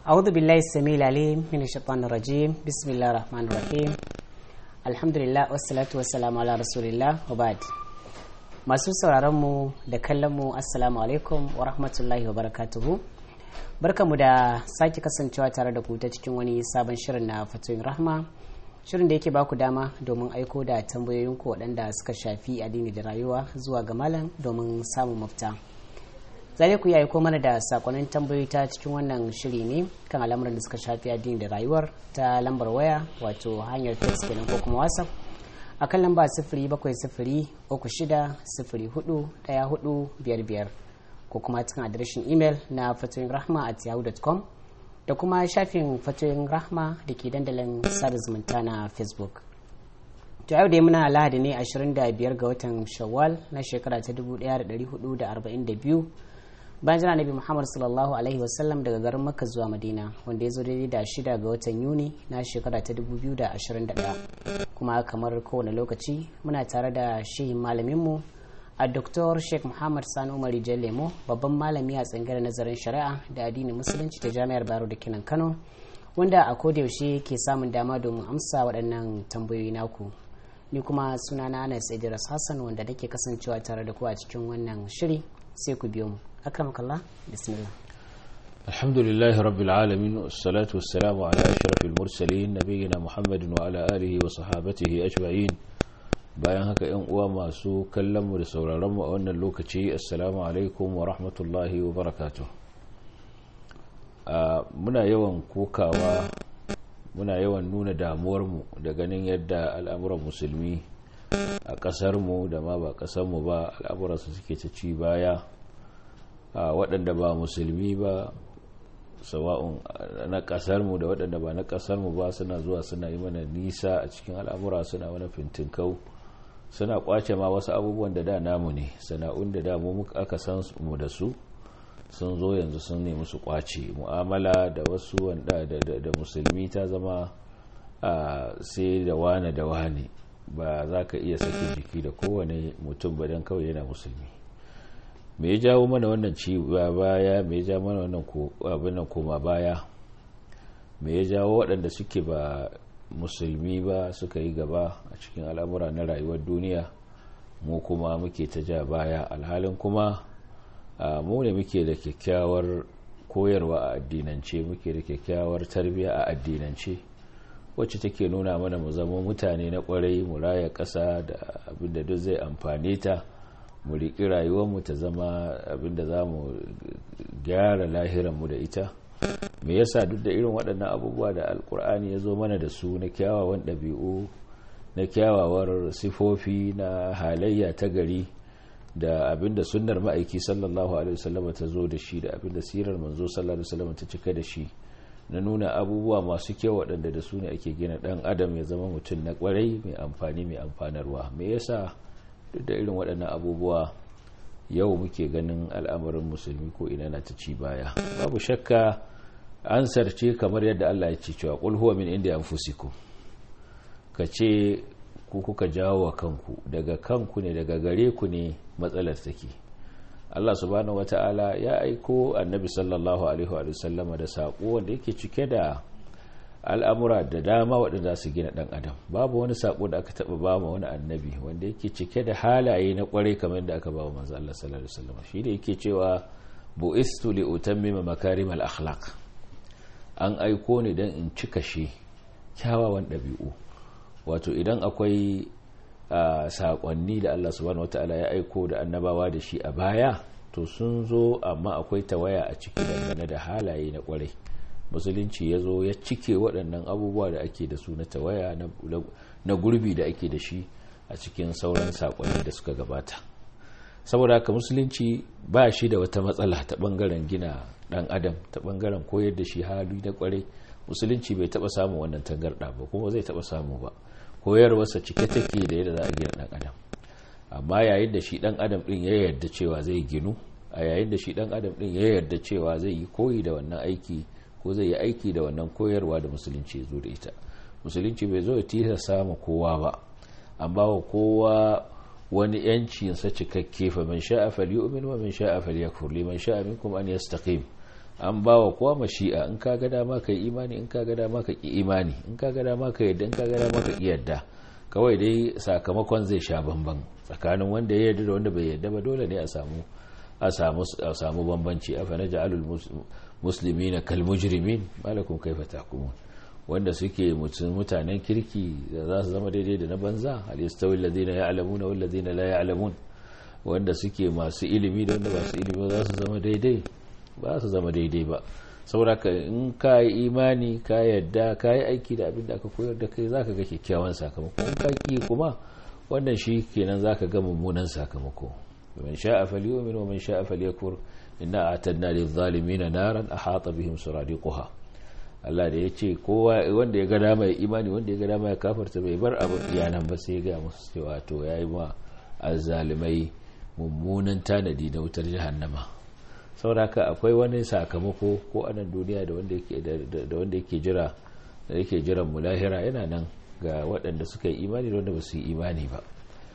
أعوذ بالله السميع العليم من الشيطان الرجيم بسم الله الرحمن الرحيم الحمد لله والصلاة والسلام على رسول الله وبعد masu sauraron mu da kallon mu assalamu alaikum wa rahmatullahi wa barakatuhu barkamu da sake kasancewa tare da ku ta cikin wani sabon shirin na fatoyin rahma shirin da yake baku dama domin aiko da tambayoyinku waɗanda suka shafi addini da rayuwa zuwa ga malam domin samun mafita zane ku yi aiko mana da sakonnin tambayoyi ta cikin wannan shiri ne kan al'amuran da suka shafi addini da rayuwar ta lambar waya wato hanyar text kenan ko kuma whatsapp a kan lamba sifiri bakwai sifiri uku shida sifiri hudu daya hudu biyar biyar ko kuma cikin adireshin imel na fatoyin rahma at yahoo.com da kuma shafin fatoyin rahma da ke dandalin sada zumunta na facebook to yau dai muna lahadi ne 25 ga watan shawwal na shekara ta 1442 bayan jira nabi muhammad sallallahu alaihi wasallam daga garin makka zuwa madina wanda ya zo daidai da shida ga watan yuni na shekara ta 2021 kuma kamar kowane lokaci muna tare da shehin malaminmu a Dr. Sheikh Muhammad Sani Umar Lemo babban malami a tsangar nazarin shari'a da addinin musulunci ta jami'ar Baro da Kinan Kano wanda a yaushe ke samun dama domin amsa waɗannan tambayoyi naku ni kuma sunana Anas Idris Hassan wanda nake kasancewa tare da ku a cikin wannan shiri sai ku biyo mu akramakallah bismillah الحمد لله رب العالمين والصلاة والسلام على أشرف المرسلين نبينا محمد وعلى آله وصحابته أجمعين bayan haka yan uwa masu kallon mu da sauraron mu a wannan lokaci assalamu alaikum wa rahmatullahi wa barakatuh muna yawan kokawa muna yawan nuna damuwar mu da ganin yadda al'amuran musulmi a kasar mu da ma ba kasar mu ba al'amuran su suke ta ci baya waɗanda ba musulmi ba sawa'un na kasar mu da waɗanda ba na kasar mu ba suna zuwa suna yi mana nisa a cikin al'amura suna wani fintinkau suna kwace ma wasu abubuwan da da namu ne sana'un da da mu aka san mu da su sun zo yanzu sun nemi su kwace mu'amala da wasu wanda da musulmi ta zama sai da wane da wane ba za ka iya sake jiki da kowane mutum ba don kawai yana musulmi me ya jawo mana wannan ci baya me ya jawo mana wannan abin koma baya me ya jawo waɗanda suke ba musulmi ba suka yi gaba a cikin al'amura na rayuwar duniya mu kuma muke ta ja baya alhalin kuma mu ne muke da kyakkyawar koyarwa a addinance muke da kyakkyawar tarbiyya a addinance wacce take nuna mana mu zama mutane na kwarai mu raya ƙasa da abinda duk zai amfane ta mu riƙi rayuwarmu ta zama abinda za mu gyara lahiranmu da ita me yasa duk da irin waɗannan abubuwa da alkur'ani ya zo mana da su na kyawawan ɗabi'u na kyawawar sifofi na halayya ta gari da abinda sunnar ma'aiki sallallahu alaihi wasallam ta zo da shi da abinda sirar manzo sallallahu alaihi wasallam ta cika da shi na nuna abubuwa masu kyau waɗanda da su ne ake gina ɗan adam ya zama mutum na ƙwarai mai amfani mai amfanarwa me yasa duk da irin waɗannan abubuwa yau muke ganin al'amarin musulmi ko ina na ta ci baya babu shakka ansar ce kamar yadda Allah ya ce cewa qul huwa min indi anfusikum ka ce ku kuka jawo wa kanku daga kanku ne daga gare ku ne matsalar take Allah subhanahu wata'ala ya aiko annabi sallallahu alaihi wa sallama da sako wanda yake cike da al'amura da dama waɗanda su gina ɗan adam babu wani sako da aka taɓa ba ma wani annabi wanda yake cike da halaye na ƙwarai kamar da aka ba wa manzo Allah sallallahu alaihi wasallam shi da yake cewa bu'istu li utammima makarimal akhlaq an aiko ni dan in cika shi kyawawan ɗabi'u wato idan akwai saƙonni da Allah subhanahu wataala ya aiko da annabawa da shi a baya to sun zo amma akwai tawaya a ciki dangane da halaye na ƙwarai musulunci ya zo ya cike waɗannan abubuwa da ake da su na tawaya na gurbi da ake da shi a cikin sauran saƙonni da suka gabata saboda haka musulunci ba shi da wata matsala ta ɓangaren gina ɗan adam ta ɓangaren koyar da shi hali na ƙwarai musulunci bai taɓa samun wannan tangarɗa ba kuma zai taɓa samu ba koyarwarsa cike take da yadda za a gina ɗan adam amma yayin da shi ɗan adam ɗin ya yarda cewa zai ginu a yayin da shi ɗan adam ɗin ya yarda cewa zai yi koyi da wannan aiki ko zai yi aiki da wannan koyarwa da musulunci ya zo da ita musulunci bai zo ya tisa samu kowa ba an ba wa kowa wani yancinsa cikakke fa man sha'a falyu'min wa man sha'a falyakfur liman sha'a minkum an yastaqim an ba wa kowa mashi'a in ka ga dama ka yi imani in ka ga dama ka ki imani in ka ga dama ka yadda in ka ga dama ka ki yadda kawai dai sakamakon zai sha bamban tsakanin wanda ya yarda da wanda bai yarda ba dole ne a samu a samu a samu bambanci afa naj'alul muslimina kal mujrimin malakum kaifa tahkumun wanda suke mutanen kirki da za su zama daidai da na banza hal yastawi alladhina ya'lamuna wal ladina la ya'lamun wanda suke masu ilimi da wanda ba su ilimi za su zama daidai ba su zama daidai ba sauraka in ka yi imani ka yadda ka yi aiki da abin da aka koyar da kai zaka ga kyakkyawan sakamako in ka ki kuma wannan shi kenan zaka ga mummunan sakamako man sha'a falyu'min wa man sha'a falyakfur inna a'tadna lidh-dhalimin naran ahata bihim suradiquha Allah da yace kowa wanda ya ga dama ya imani wanda ya ga dama ya kafarta bai bar abu iyanan ba sai ya ga musu cewa to yayi ma azzalimai mummunan tanadi na wutar jahannama sauraka akwai wani sakamako ko anan duniya da wanda yake jira da yake jiran mu lahira yana nan ga waɗanda suka yi imani da wanda ba su yi imani ba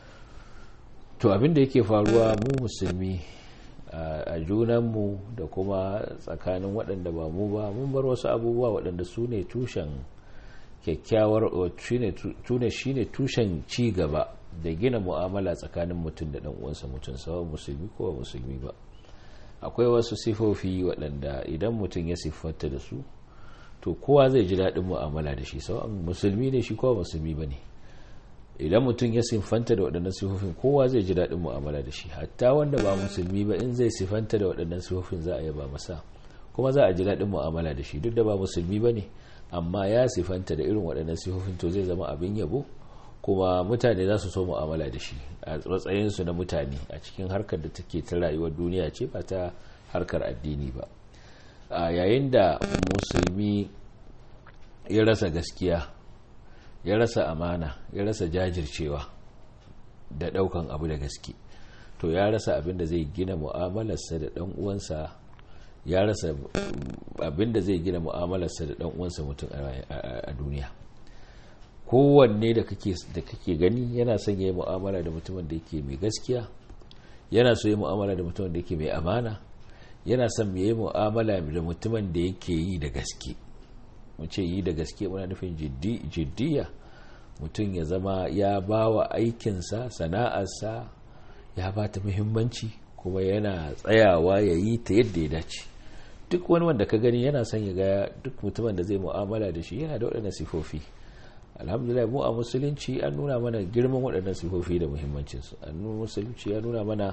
to abin da yake faruwa mu musulmi a junanmu da kuma tsakanin waɗanda ba mu ba mun bar wasu abubuwa waɗanda su ne tushen kyakkyawar shi ne tushen ci gaba da gina mu'amala tsakanin mutum da uwansa mutum sawa musulmi ko ba musulmi ba akwai wasu sifofi waɗanda idan mutum ya siffanta da su to kowa zai ji daɗin mu'amala da shi sawa musulmi ne shi kowa musulmi ba ne idan mutum ya siffanta da waɗannan sifofin kowa zai ji daɗin mu'amala da shi hatta wanda ba musulmi ba in zai siffanta da waɗannan sifofin za a yaba masa kuma za a ji daɗin mu'amala da shi duk da ba musulmi ba ne amma ya siffanta da irin waɗannan sifofin to zai zama abin yabo kuma mutane za su so mu'amala da shi a matsayinsu na mutane a cikin harkar da take ta rayuwar duniya ce ba ta harkar addini ba a yayin da musulmi ya rasa gaskiya ya rasa amana ya rasa jajircewa da daukan abu da gaske to ya rasa abin da zai gina mu'amalarsa da dan uwansa ya rasa abin da zai gina mu'amalarsa da dan uwansa mutum a duniya kowanne da kake da kake gani yana son yayi mu'amala da mutumin da yake mai gaskiya yana so yayi mu'amala da mutumin da yake mai amana yana son yayi mu'amala da mutumin da yake yi da gaske mu ce yi da gaske muna nufin jiddiya mutum ya zama ya ba wa aikinsa sana'arsa ya ba ta muhimmanci kuma yana tsayawa ya yi ta yadda ya dace duk wani wanda ka gani yana son ya ga duk mutumin da zai mu'amala da shi yana da waɗannan sifofi alhamdulillah mu a musulunci an nuna mana girman waɗannan sifofi da muhimmancinsu an musulunci ya nuna mana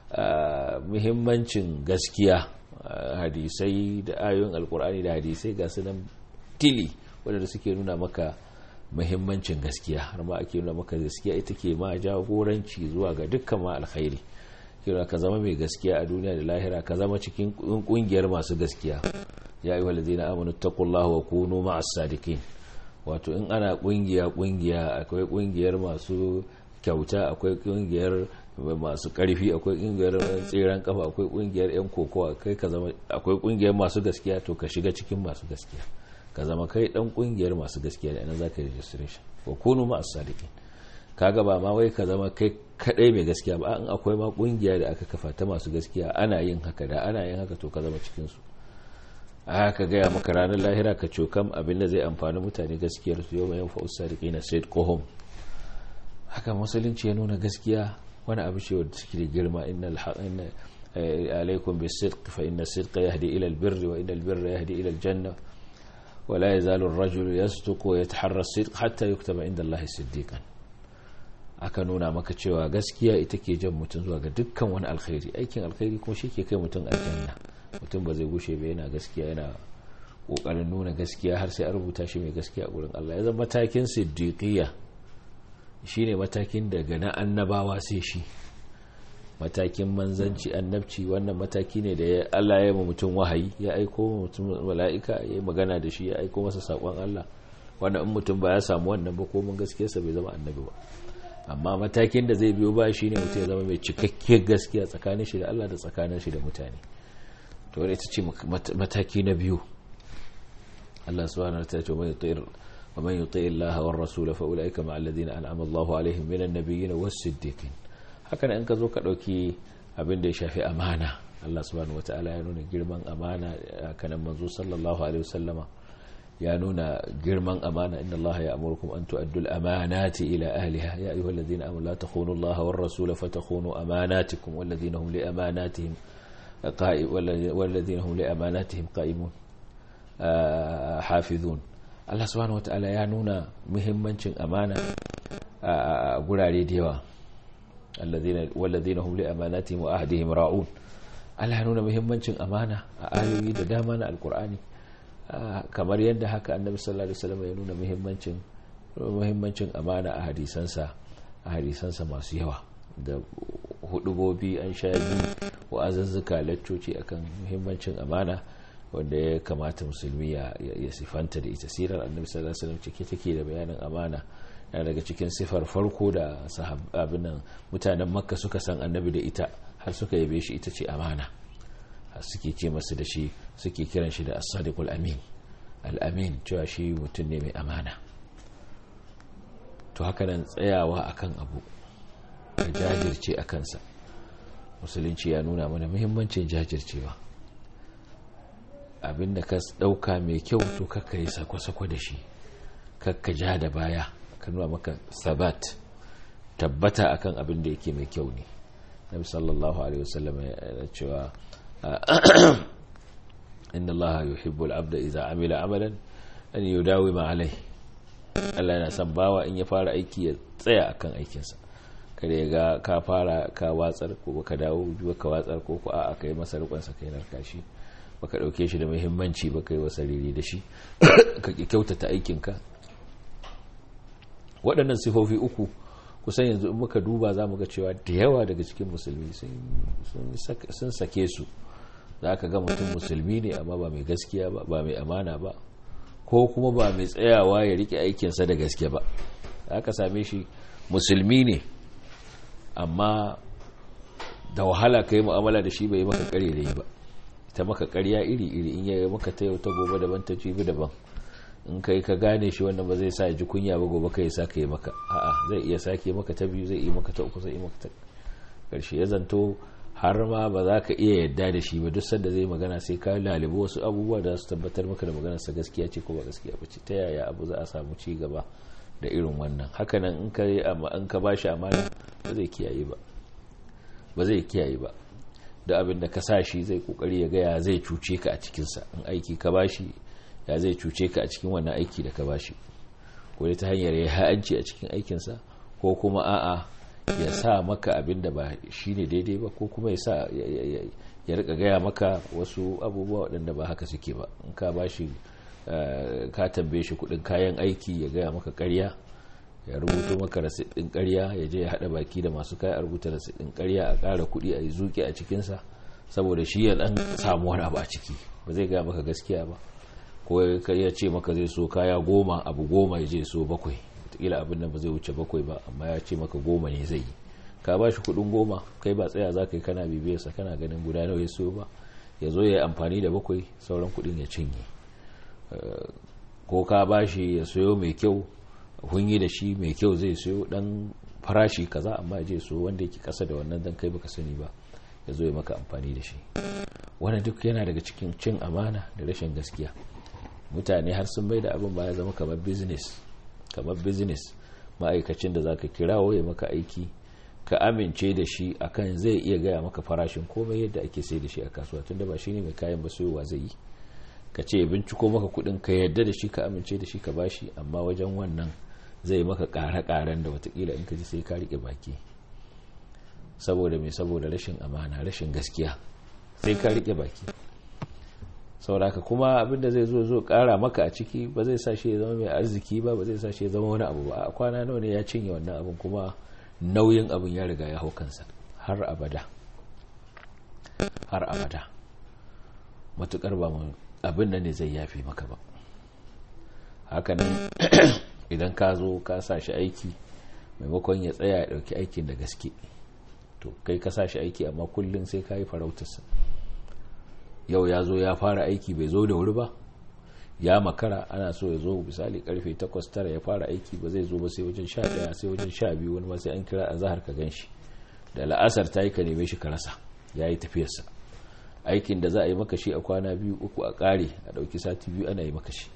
muhimmancin gaskiya hadisai da ayoyin alkur'ani da hadisai ga su nan tili waɗanda suke nuna maka muhimmancin gaskiya har ma ake nuna maka gaskiya ita ke ma jagoranci zuwa ga dukkan ma alkhairi kira ka zama mai gaskiya a duniya da lahira ka zama cikin kungiyar masu gaskiya ya yi walazina amanu taqullaha wa kunu ma'as sadiqin wato in ana kungiya kungiya akwai kungiyar masu kyauta akwai kungiyar masu karfi akwai kungiyar tseren kafa akwai kungiyar yan kokowa kai ka zama akwai kungiyar masu gaskiya to ka shiga cikin masu gaskiya ka zama kai dan kungiyar masu gaskiya da nan zaka registration wa kunu ma as-sadiqin kaga ba ma wai ka zama kai kadai mai gaskiya ba in akwai ma kungiya da aka kafa ta masu gaskiya ana yin haka da ana yin haka to ka zama cikin su aka gaya maka ranar lahira ka cokam abin da zai amfani mutane gaskiyar su yau mai yan fa'us sadiqina said kohom haka musulunci ya nuna gaskiya wani abu ce wadda suke da girma inna alaikum bisidq fa inna sidqa yahdi ila albirri wa inna albirra yahdi ila aljanna wa la yazalu ar-rajulu yasduqu wa yataharra as-sidq hatta yuktaba inda Allah siddiqan aka nuna maka cewa gaskiya ita ke jan mutum zuwa ga dukkan wani alkhairi aikin alkhairi kuma shi ke kai mutum aljanna mutum ba zai gushe ba yana gaskiya yana kokarin nuna gaskiya har sai a rubuta shi mai gaskiya a gurin Allah ya zama matakin siddiqiyya shine matakin daga na annabawa sai shi matakin manzanci annabci wannan mataki ne da Allah ya yi mutum wahayi ya aiko mutum mala'ika ya yi magana da shi ya aiko masa sakon Allah wannan in mutum ba ya samu wannan ba ko mun gaskiyarsa bai zama annabi ba amma matakin da zai biyo ba shi ne mutum ya zama mai cikakkiyar gaskiya tsakanin shi da Allah da tsakanin shi da mutane to wadda ita ce mataki na biyu Allah subhanahu wa ta'ala ce mai yutir wa man yuti Allah wa rasul fa ulaika ma alladhina an'ama Allahu alaihim minan nabiyyin was siddiqin haka in ka zo ka dauki abin da ya shafi amana Allah subhanahu wataala ya nuna girman amana kanan manzo sallallahu alaihi wasallama ya nuna girman amana inna Allah ya amurkum an tu'addu al-amanati ila ahliha ya ayyuhal ladhina amanu la takhunu Allah war rasul fatakhunu amanatikum wal ladhina hum li amanatihim qa'im wal ladhina hum li amanatihim qa'imun hafizun Allah subhanahu wataala ya nuna muhimmancin amana a gurare da yawa alladhina wal ladhina hum li amanatihim wa ahdihim ra'un Allah ya nuna muhimmancin amana a ayoyi da dama na alkur'ani kamar yadda haka annabi sallallahu alaihi wasallam ya nuna muhimmancin muhimmancin amana a hadisansa a hadisansa masu yawa da hudubobi an sha biyu wa azazzuka laccoci akan muhimmancin amana wanda ya kamata musulmi ya sifanta da ita sirar annabi sallallahu alaihi wasallam cike take da bayanin amana yana daga cikin sifar farko da sahabban mutanen makka suka san annabi da ita har suka yabe shi ita ce amana suke ce masu da shi suke kiran shi da as-sadiqul amin al-amin cewa shi mutum ne mai amana to haka nan tsayawa akan abu ka jajirce a kansa musulunci ya nuna mana muhimmancin jajircewa abinda ka dauka mai kyau to kakka yi sako-sako da shi kakka ja da baya ka nuna maka sabat tabbata akan abin da yake mai kyau ne nabi sallallahu alaihi wasallam ya cewa inna allaha yuhibbul abda idza amila amalan an yudawima alai Allah yana son bawa in ya fara aiki ya tsaya akan aikinsa kada ya ga ka fara ka watsar ko ka dawo biyu ka watsar ko ko a'a kai masa rikon sa kai narka shi baka dauke shi da muhimmanci ba kai wasa riri da shi ka kyautata aikinka waɗannan sifofi uku kusan yanzu in muka duba za mu ga cewa da yawa daga cikin musulmi sun sake su za ka ga mutum musulmi ne amma ba mai gaskiya ba ba mai amana ba ko kuma ba mai tsayawa ya rike aikinsa da gaske ba za ka same shi musulmi ne amma da wahala ka yi mu'amala da shi bai yi maka kare da yi ba ita maka karya iri-iri in yi maka ta yau ta gobe daban ta jibi daban in kai ka gane shi wannan ba zai sa ji kunya ba gobe kai sa ka yi maka a'a zai iya sake maka ta biyu zai yi maka ta uku zai yi maka ta karshe ya zanto har ma ba za ka iya yadda da shi ba duk sanda zai magana sai ka lalibu wasu abubuwa da su tabbatar maka da maganar sa gaskiya ce ko ba gaskiya ba ce ta yaya abu za a samu ci gaba da irin wannan hakanan in ka yi in ka bashi amana ba zai kiyaye ba ba zai kiyaye ba da abin da ka sa shi zai kokari ya gaya zai cuce ka a cikinsa in aiki ka bashi ya zai cuce ka a cikin wannan aiki da ka bashi ko ta hanyar ya ha'anci a cikin aikinsa ko kuma a'a ya sa maka abin da ba shi ne daidai ba ko kuma ya sa ya rika gaya maka wasu abubuwa waɗanda ba haka suke ba in ka bashi ka tambaye shi kudin kayan aiki ya gaya maka karya ya rubuto maka rasit ɗin karya ya je ya haɗa baki da masu kayan rubuta rasit ɗin karya a ƙara kuɗi a yi zuƙi a cikinsa saboda shi ya ɗan samu wani abu a ciki ba zai gaya maka gaskiya ba ko ya ce maka zai so kaya goma abu goma ya je so bakwai wataƙila abin nan ba zai wuce bakwai ba amma ya ce maka goma ne zai yi ka ba shi kuɗin goma kai ba tsaya za ka yi kana bibiyarsa kana ganin guda nawa ya so ba ya zo ya yi amfani da bakwai sauran kuɗin ya cinye ko ka ba shi ya sayo mai kyau hunyi da shi mai kyau zai sayo dan farashi kaza amma je so wanda yake kasa da wannan dan kai baka sani ba ya zo ya maka amfani da shi wannan duk yana daga cikin cin amana da rashin gaskiya mutane har sun bai da abin ba ya zama kamar business kamar business ma'aikacin da zaka kirawo ya maka aiki ka amince da shi akan zai iya gaya maka farashin komai yadda ake sai da shi a kasuwa tunda ba shine mai kayan ba sayowa zai yi ka ce binciko maka kudin ka yadda da shi ka amince da shi ka bashi amma wajen wannan zai maka kare-karen da watakila in ka ji sai ka rike baki saboda mai saboda rashin amana rashin gaskiya sai ka rike baki sauraka kuma abinda zai zo zo kara maka a ciki ba zai sa shi ya zama mai arziki ba ba zai sa shi ya zama wani abu ba a kwana nawa ne ya cinye wannan abin kuma nauyin abin ya riga ya hau kansa har abada har abada matukar ba mu abin da ne zai yafe maka ba hakanan idan ka zo ka sa shi aiki maimakon ya tsaya ya dauki aikin da gaske to kai ka sa shi aiki amma kullum sai ka yi farautarsa yau ya zo ya fara aiki bai zo da wuri ba ya makara ana so ya zo misali karfe 8 ya fara aiki ba zai zo ba sai wajen 11 sai wajen 12 wani ma sai an kira a zahar ka gan shi da la'asar ta yi ka neme shi ka rasa ya yi tafiyarsa aikin da za a yi maka shi a kwana biyu uku a ƙare a ɗauki sati biyu ana yi maka shi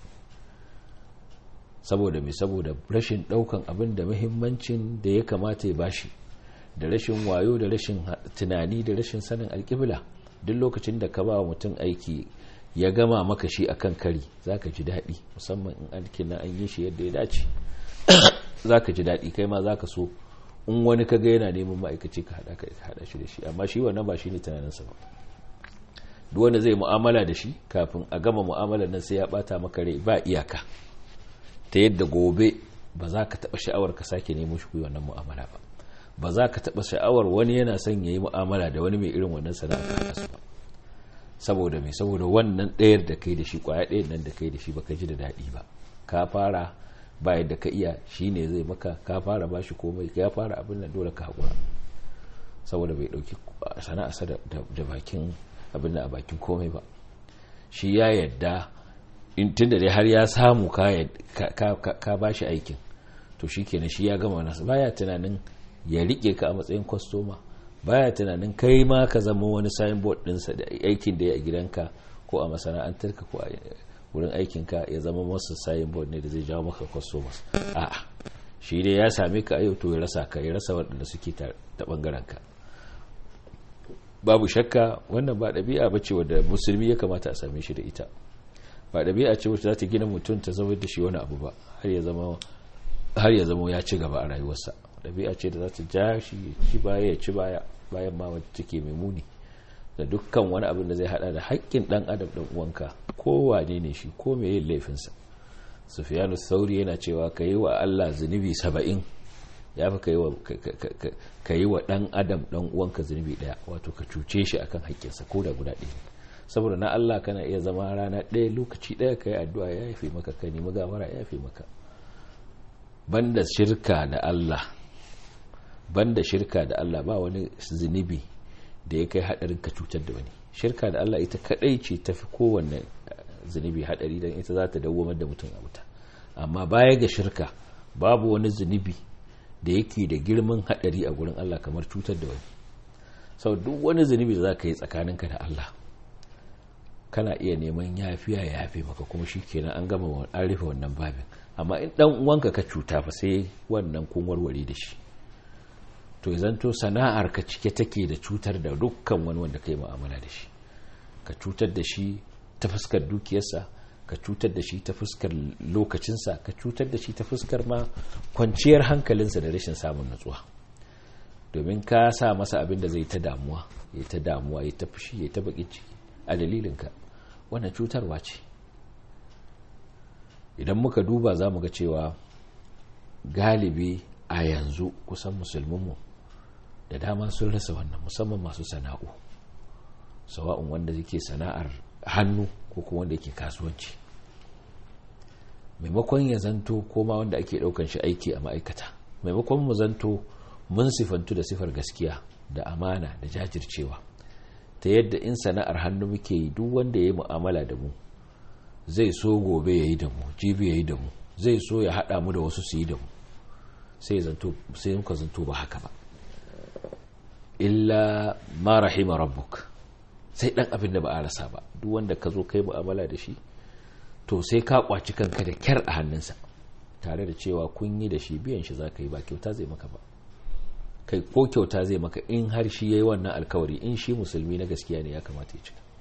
saboda mai saboda rashin ɗaukan abin da muhimmancin da ya kamata ya bashi da rashin wayo da rashin tunani da rashin sanin alƙibla duk lokacin da ka ba wa mutum aiki ya gama maka shi akan kari za ka ji daɗi musamman in aikin na an yi shi yadda ya dace za ka ji daɗi kai ma za ka so in wani ka ga yana neman ma'aikaci ka haɗa ka haɗa shi da shi amma shi wannan ba shi ne tunaninsa ba duk wanda zai mu'amala da shi kafin a gama mu'amala nan sai ya bata maka rai ba iyaka ta yadda gobe ba za ka taɓa sha'awar ka sake nemo shi kuyi wannan mu'amala ba ba za ka taɓa sha'awar wani yana son ya yi mu'amala da wani mai irin wannan sana'a ka haɗa su ba saboda mai saboda wannan ɗayar da kai da shi kwaya ɗayan nan da kai da shi baka ji da daɗi ba ka fara ba yadda ka iya shi ne zai maka ka fara ba shi komai ka fara abin nan dole ka haƙura saboda bai ɗauki sana'arsa da bakin abin da a bakin komai ba shi ya yadda tun da dai har ya samu ka ba shi aikin to shi kenan shi ya gama nasa baya tunanin ya rike ka a matsayin kwastoma baya tunanin kai ma ka zama wani signboard ɗinsa da aikin da ya a gidanka ko a masana'antarka ko a wurin aikinka ya zama masu signboard ne da zai jawo maka customers a'a shi dai ya same ka a yau to ya rasa ka ya rasa waɗanda suke ta ɓangaren ka babu shakka wannan ba ɗabi'a ba ce wadda musulmi ya kamata a same shi da ita ba ɗabi'a ce wacce za ta gina mutum ta zama da shi wani abu ba har ya zama ya ci gaba a rayuwarsa ɗabi'a ce da za ta ja shi ya ci baya ya ci baya bayan ma wadda take mai muni da dukkan wani abin da zai hada da haƙƙin ɗan adam ɗan uwanka kowane ne shi ko mai yin laifinsa sufiyanu sauri yana cewa ka yi wa allah zunubi saba'in ya fi ka yi wa ɗan adam ɗan uwanka zunubi ɗaya wato ka cuce shi akan haƙƙinsa ko da guda ɗaya saboda na Allah kana iya zama rana ɗaya lokaci ɗaya ka yi addu'a ya yafe maka ka nemi gawara ya yafe maka banda shirka da Allah banda shirka da Allah ba wani zunubi da ya kai haɗarin ka cutar da wani shirka da Allah ita kaɗai ce tafi kowanne zunubi haɗari don ita za ta dawwamar da mutum a wuta amma baya ga shirka babu wani zunubi da yake da girman haɗari a gurin Allah kamar cutar da wani sau duk wani zunubi da za ka yi tsakaninka da Allah kana iya neman yafiya ya yafe maka kuma shi kenan an gama an rufe wannan babin amma in dan uwanka ka cuta fa sai wannan kun warware da shi to zanto sana'ar ka cike take da cutar da dukkan wani wanda kai mu'amala da shi ka cutar da shi ta fuskar dukiyarsa ka cutar da shi ta fuskar lokacinsa ka cutar da shi ta fuskar ma kwanciyar hankalinsa da rashin samun natsuwa domin ka sa masa abin da zai ta damuwa ya ta damuwa ya ta fushi ya ta bakin ciki a dalilinka wannan cutarwa ce idan muka duba za mu ga cewa galibi a yanzu kusan musulmanmu da dama sun rasa wannan musamman masu sana'u sawa'un wanda yake sana'ar hannu ko kuma wanda yake kasuwanci maimakon ya zanto koma wanda ake daukan shi aiki a ma'aikata maimakon mu zanto mun sifantu da sifar gaskiya da amana da jajircewa ta yadda in sana'ar hannu muke yi duk wanda ya yi mu'amala da mu zai so gobe ya yi da mu jibi ya yi da mu zai so ya haɗa mu da wasu su yi da mu sai muka zanto ba haka ba illa ma rahima rabbuk sai ɗan abin da ba a rasa ba duk wanda ka zo kai mu'amala da shi to sai ka kwaci kanka da kyar a hannunsa tare da cewa kun yi da shi biyan shi za ka yi ba kyauta zai maka ba kai ko kyauta zai maka in har shi ya yi wannan alkawari in shi musulmi na gaskiya ne ya kamata ya cika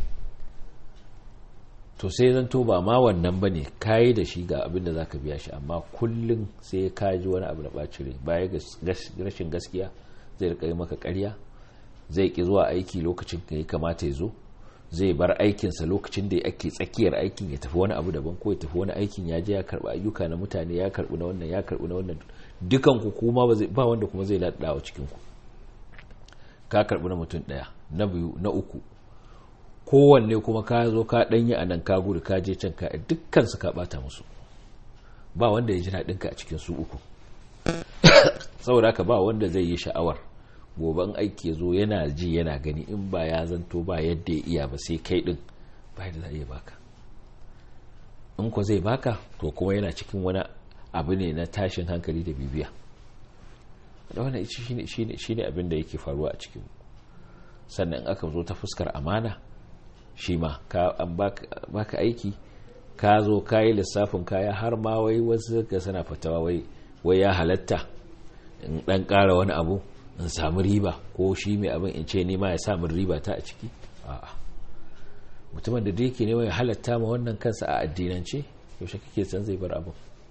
to sai zan to ba ma wannan ba ne kayi da shi ga abin da za ka biya shi amma kullum sai ka ji wani abu da ɓaci rai baya rashin gaskiya zai rika yi maka karya zai ki zuwa aiki lokacin da ya kamata ya zo zai bar aikinsa lokacin da ake tsakiyar aikin ya tafi wani abu daban ko ya tafi wani aikin ya je ya karɓi ayyuka na mutane ya karɓi na wannan ya karɓi na wannan dukan ku kuma ba wanda kuma zai daɗawa cikin ku ka karɓi na mutum ɗaya na biyu na uku kowanne kuma ka zo ka ɗanyi a nan ka gudu ka je can ka dukkan su ka ɓata musu ba wanda ya ji daɗin ka a cikin su uku saboda haka ba wanda zai yi sha'awar goben aiki zo yana ji yana gani in ba ya zanto ba yadda ya iya ba sai kai ɗin ba yadda za a iya baka in ko zai baka to kuma yana cikin wani abu ne na tashin hankali da bibiya da wannan shi ne abin da yake faruwa a cikin sannan aka zo ta fuskar amana shi ma an baka aiki ka zo ka yi lissafin kaya har ma wai wasu ga sana fatawa wai ya halatta in dan kara wani abu in samu riba ko shi mai abin in ce nema ya samun riba ta a ciki a'a mutumin da yake ne ya halatta ma wannan kansa a addinance yaushe kake san zai bar abin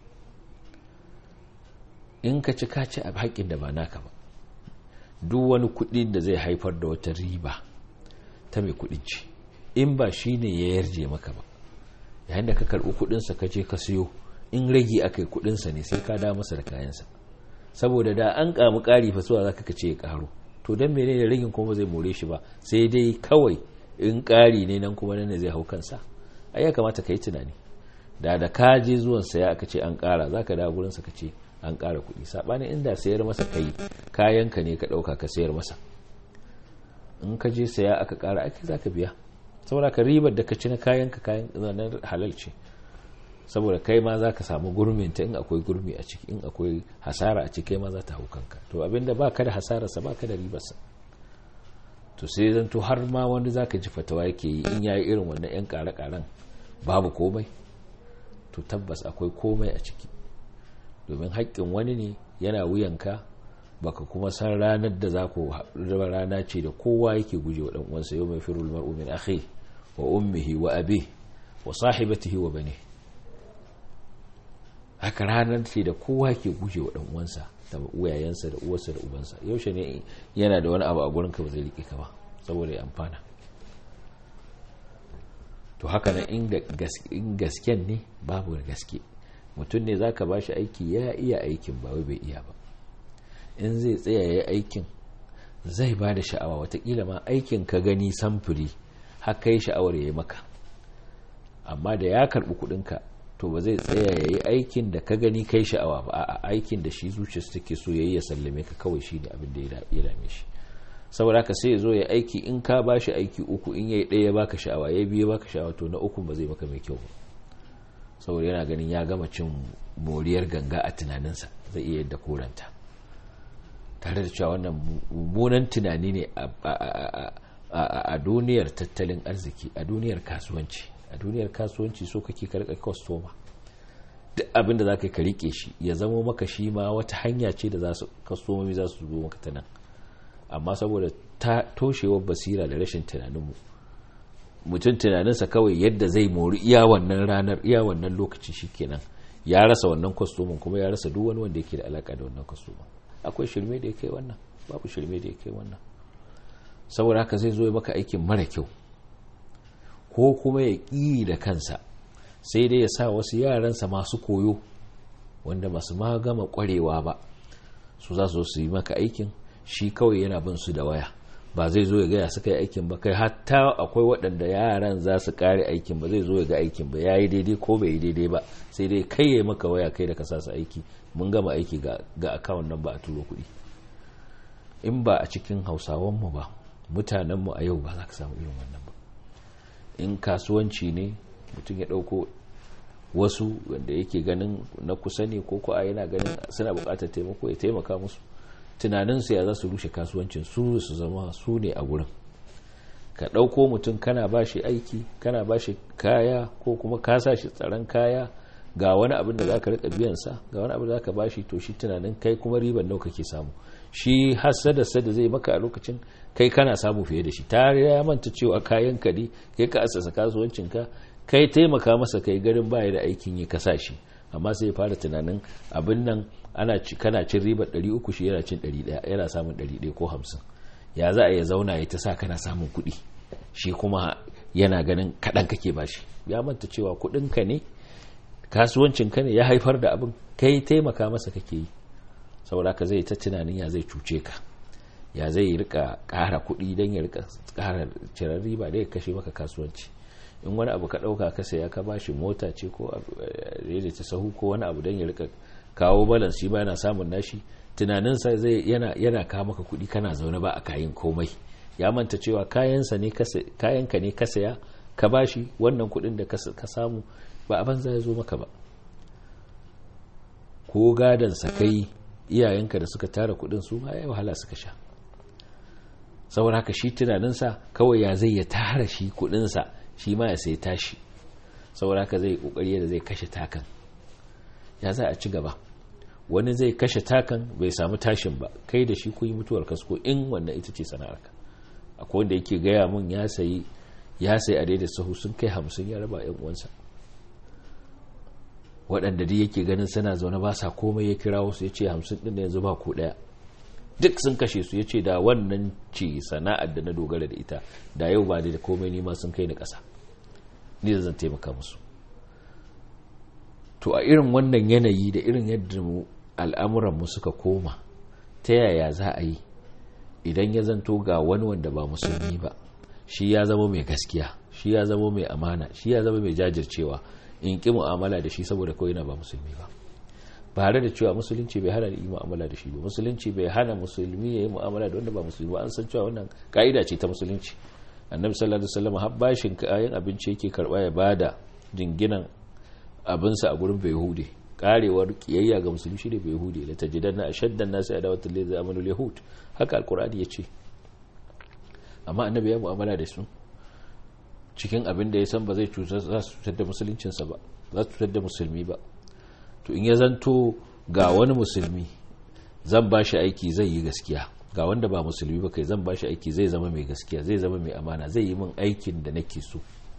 in ka ci ka ci a haƙƙin da ba naka ba duk wani kuɗi da zai haifar da wata riba ta mai kuɗin ci in ba shi ne ya yarje maka ba yayin da ka karɓi kuɗinsa ka je ka siyo in rage aka yi kuɗinsa ne sai ka da masa da kayansa saboda da an kamu ƙari fa suwa za ka ce ya ƙaro to don mene da ragin kuma zai more shi ba sai dai kawai in ƙari ne nan kuma nan ne zai hau kansa ai ya kamata ka yi tunani da da ka je zuwan saya aka ce an ƙara za ka da gurinsa ka ce an ƙara kuɗi saɓanin inda sayar masa kai kayanka ne ka ɗauka ka sayar masa in ka je saya aka ƙara ake za ka biya saboda ka ribar da ka ci na kayanka kayan zanen halal ce saboda kai ma za ka samu gurminta in akwai gurmi a ciki in akwai hasara a ciki kai ma za ta hau kanka to abinda ba ka da hasararsa ba ka da ribarsa to sai zan to har ma wanda za ka ji fatawa yake yi in yayi irin wannan yan kare-karen babu komai to tabbas akwai komai a ciki domin haƙƙin wani ne yana wuyanka baka kuma san ranar da za ku raba rana ce da kowa yake guje wa ɗan uwansa yau mai firul mar'u min akhi wa ummihi wa abi wa sahibatihi wa bani haka ranar ce da kowa ke guje wa ɗan uwansa da uwayensa da uwarsa da ubansa yaushe ne yana da wani abu a gurinka ba zai riƙe ka ba saboda ya amfana to haka nan in gasken ne babu gaske mutum ne za ka ba shi aiki ya iya aikin ba wai bai iya ba in zai tsaya ya aikin zai ba da sha'awa watakila ma aikin ka gani samfuri haka yi sha'awar ya yi maka amma da ya karɓi kuɗinka to ba zai tsaya ya yi aikin da ka gani kai sha'awa ba a aikin da shi zuciyarsa take so ya yi ya sallame ka kawai shi ne abin da ya dame shi saboda haka sai ya zo ya aiki in ka ba shi aiki uku in ya yi ɗaya baka sha'awa ya biyu baka sha'awa to na uku ba zai maka mai kyau ba saboda yana ganin ya gama cin moriyar ganga a tunaninsa zai iya yadda koranta tare da cewa wannan mummunan tunani ne a duniyar tattalin arziki a duniyar kasuwanci a duniyar kasuwanci so kake karɓar kwastoma duk abin da za ka rike shi ya zama maka shi ma wata hanya ce da kwastomomi za su zo maka ta nan amma saboda ta toshewar basira da rashin tunaninmu mutum tunaninsa kawai yadda zai mori iya wannan ranar iya wannan lokaci shikenan ya rasa wannan kwastomin kuma ya rasa duk wani wanda yake da alaka da wannan kwastomin akwai shirme da ya kai wannan babu shirme da ya kai wannan saboda haka zai zo ya maka aikin mara kyau ko kuma ya ƙi da kansa sai dai ya sa wasu yaransa masu koyo wanda masu ma gama ƙwarewa ba su za su yi maka aikin shi kawai yana bin su da waya ba zai zo ya gaya suka yi aikin ba kai hatta akwai waɗanda yaran za su kare aikin ba zai zo ya ga aikin ba ya yi daidai ko bai yi daidai ba sai dai kai ya maka waya kai da ka sa su aiki mun gama aiki ga akawun nan ba a turo kuɗi in ba a cikin hausawanmu ba mutanenmu a yau ba za ka samu irin wannan ba in kasuwanci ne mutum ya ɗauko wasu wanda yake ganin na kusa ne ko ko a yana ganin suna buƙatar taimako ya taimaka musu tunaninsu ya za su rushe kasuwancin su su zama su ne a gurin ka ɗauko mutum kana ba shi aiki kana ba shi kaya ko kuma ka sa shi tsaron kaya ga wani abin da za ka riƙa biyansa ga wani abin da za ka ba shi to shi tunanin kai kuma riban nau kake samu shi hasadarsa da zai maka a lokacin kai kana samu fiye da shi ta ya manta cewa kayan ka ne kai ka asasa kasuwancinka kai taimaka masa kai garin baya da aikin yi ka sa shi amma sai ya fara tunanin abin nan ana kana cin ribar 300 shi yana cin 100 yana samun 100 ko 50 ya za a ya zauna ya ta sa kana samun kuɗi shi kuma yana ganin kaɗan kake bashi ya manta cewa kuɗinka ne kasuwancinka ne ya haifar da abin kai taimaka masa kake yi saboda ka zai ta tunanin ya zai cuce ka ya zai rika ƙara kuɗi don ya rika ƙara cirar riba da ya kashe maka kasuwanci in wani abu ka ɗauka ka saya ka bashi mota ce ko ta sahu ko wani abu don ya rika kawo balance shi ba yana samun nashi tunaninsa zai yana yana kawo maka kuɗi kana zaune ba a kayan komai ya manta cewa kayansa ne kayanka ne ka saya ka bashi wannan kuɗin da ka samu ba a banza ya zo maka ba ko gadon sa kai iyayenka da suka tara kuɗin su ma ya wahala suka sha saboda haka shi tunaninsa kawai ya zai ya tara shi kudinsa shi ma ya sai tashi saboda haka zai kokari yadda zai kashe takan ya za a ci gaba wani zai kashe takan bai samu tashin ba kai da shi kun yi mutuwar kasko in wannan ita ce sana'arka akwai wanda yake gaya mun ya sayi ya sayi a daidai sahu sun kai hamsin ya raba yan uwansa waɗanda dai yake ganin suna zaune ba sa komai ya kira wasu ya ce hamsin ɗin da yanzu ba ko ɗaya duk sun kashe su ya ce da wannan ce sana'ar da na dogara da ita da yau ba da komai nima sun kai ni ƙasa ni da zan taimaka musu to a irin wannan yanayi da irin yadda mu al'amuranmu suka koma ta yaya za a yi idan ya zanto ga wani wanda ba musulmi ba shi ya zama mai gaskiya shi ya zama mai amana shi ya zama mai jajircewa in ƙi mu'amala da shi saboda kawai na ba musulmi ba bare da cewa musulunci bai hana yi mu'amala da shi ba musulunci bai hana musulmi ya yi mu'amala da wanda ba musulmi ba an san cewa wannan ka'ida ce ta musulunci annabi sallallahu alaihi wasallam har bashin kayan abinci yake karba ya bada jinginan abinsa a gurin bayahudi karewar kiyayya ga musulmi shi ne bayahudi la tajidanna ashaddan nasi adawatan lil zamanu yahud haka alqur'ani yace amma annabi ya mu'amala da su cikin abin da ya san ba zai cutar za su cutar da musuluncinsa ba za su cutar da musulmi ba to in ya zanto ga wani musulmi zan ba shi aiki zai yi gaskiya ga wanda ba musulmi ba kai zan ba shi aiki zai zama mai gaskiya zai zama mai amana zai yi min aikin da nake so